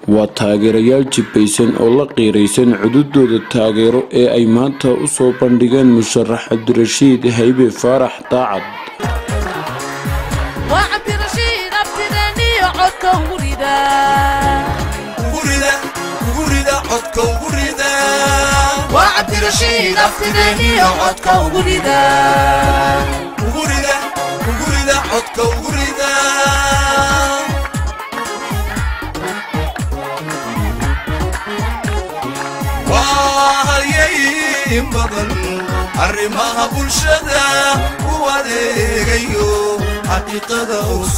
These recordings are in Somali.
waa taageerayaal jibbaysan oo la qiiraysan cududooda taageero ee ay maanta u soo bandhigeen musharax cabdirashiid haybe faarax daacad arrimaha bulshada u adeegayo xaqiiqada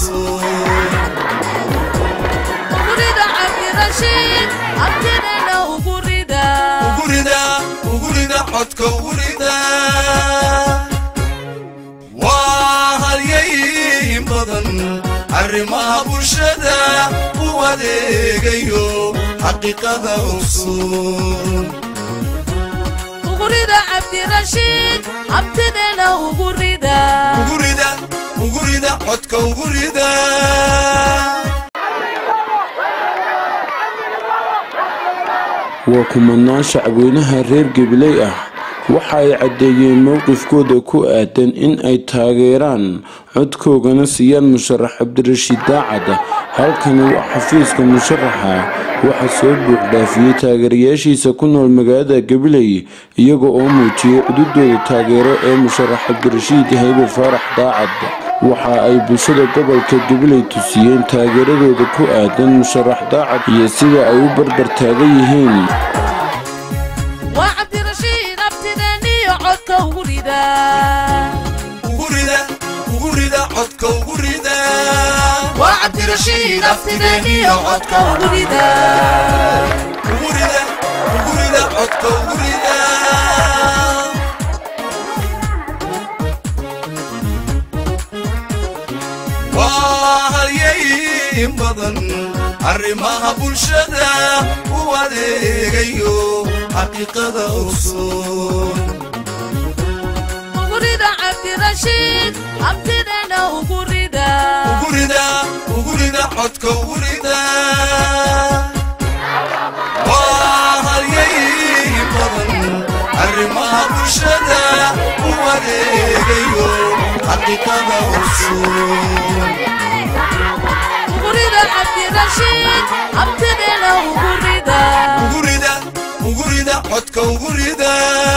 ugurida codka ugurida waa halyayin badan arrimaha bulshada u adeegayo xaqiiqada usun ugurida codka ugurida waa kumanaan shacweynaha reer gabiley ah waxa ay caddeeyeen mowqifkooda ku aadan in ay taageeraan codkoogana siiyaan musharax cabdirashiid daacad halkani waa xafiiska musharaxa waxaa soo buuxdhaafiyey taageerayaashiisa ku nool magaalada gabiley iyaga oo muujiyey cududooda taageero ee musharax cabdirashiid haybe faarax daacad waxa ay bulshada gobolka gabiley tusiyeen taageeradooda ku aadan musharax daacad iyo sida ay u barbar taagan yihiin ugurida codka ugurida ugurida codka ugurida waa halyayin badan arrimaha bulshada u adeegayo xaqiiqada ogsoon ugurida codka ugurida waa halyayin badan arrimaha bulshada u adeegayo xaqiiqada ogsoon ugurida codka ugurida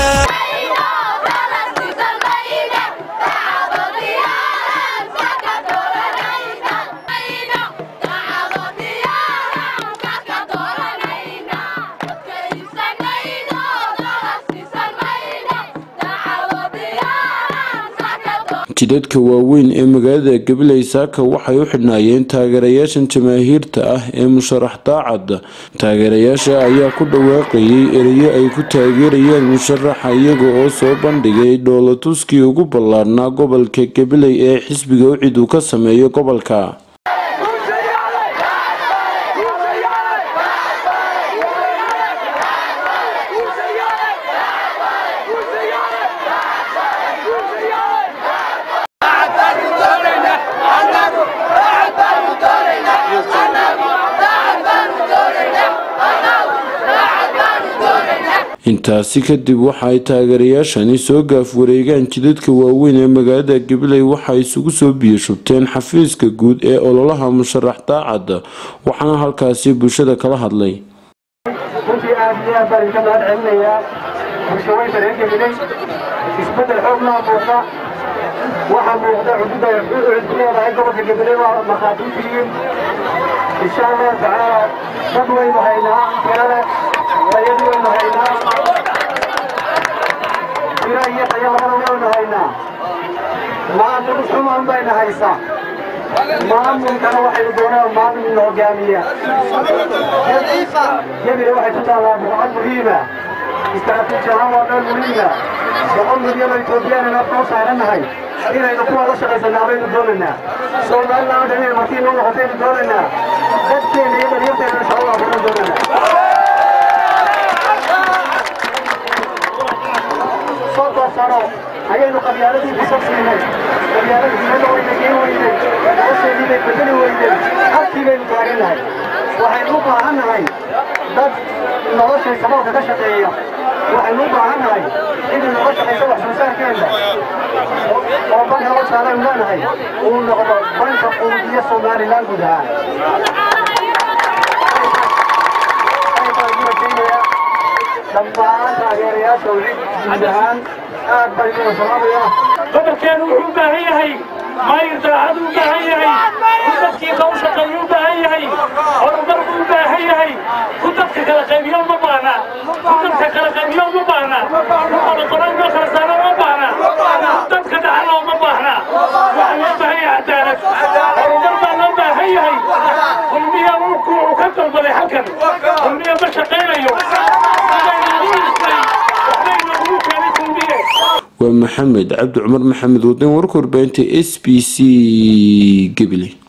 jidadka waaweyn ee magaalada gabiley saaka waxay u xidhnaayeen taageerayaashan jamaahiirta ah ee musharax daacad taageerayaasha ayaa ku dhawaaqayay ereyo ay ku taageerayeen musharaxa iyaga oo soo bandhigay dhoolatuskii ugu ballaadhnaa gobolka gabiley ee xisbiga ucid uu ka sameeyo gobolka intaasi kadib waxa ay taageerayaashani soo gaaf wareegaan jidadka waaweyn ee magaalada gabiley waxa isugu soo biyashubteen xafiiska guud ee ololaha musharax daacad waxaana halkaasi bulshada kala hadlay runtii aad iyo aad baan idinka mahad celinayaa bulshaweynta reer gabiley isbeddel xoog maa muuqda waxaa muuqda xuduudda ucid ku leedahay gobolka gabiley waa markhaati u tihiin insha allahu tacaala dad waynu haynaa tirale tayadi waynu haynaa tira iyo tayo labada waynu haynaa maamul xumaan bayna haysaa maamulkana waxaynu doonaan maamul ina hogaamiya gebile waxay ku taallaa buqcad muhiima istaraatiiji ahaan waa meel muhiima boqol milyan oo etoobiyaan afka u saarannahay inaynu kuwa la shaqaysanaa baynu doonaynaa soomaalilaa dhan inay martii noo noqotaynu doonaynaa dadkeena iyo dhalinyarteena insha allah baynu doonaynaa soddon sano ayaynu qabyaaladii xisab siinay qabyaaladii meelo wayna geen weynay nolosheedii bay bedeli weynay halkii baynu taagannahay waxaynu u baahan nahay dad noloshay saboolka ka shaqeeya waxaynu u baahan nahay cidii noga shaqaysa wax soo saarkeena oo banka loo saaraynu leenahay uu noqdo banka quudiya somalilan guud ahaan dhammaan taageerayaasha guud ahaan aad baan idin salaamaya gobolkeenu wuxuu u baahan yahay mayr daacad u baahan yahay ku dadkii loo shaqeeyo u baahan yahay horumar buu u baahan yahay ku dadka kala qaybiyo uma baahna ku dadka kala qaybiyo uma baahna ku qoloqolo uma kala saaro uma baahna ku dadka dhacana uma baahna waxaa loo baahan yahay cadaalad horumar baa loo baahan yahay kulmiya wuxuu ka dalbaday halkan kulmiya ma shaqaynayo waxbayna ugu dhistay waxbayna ugu keenay kulmiye waa maxamed cabdi cumar maxamed wadin warka warbaahinta s b c gabiley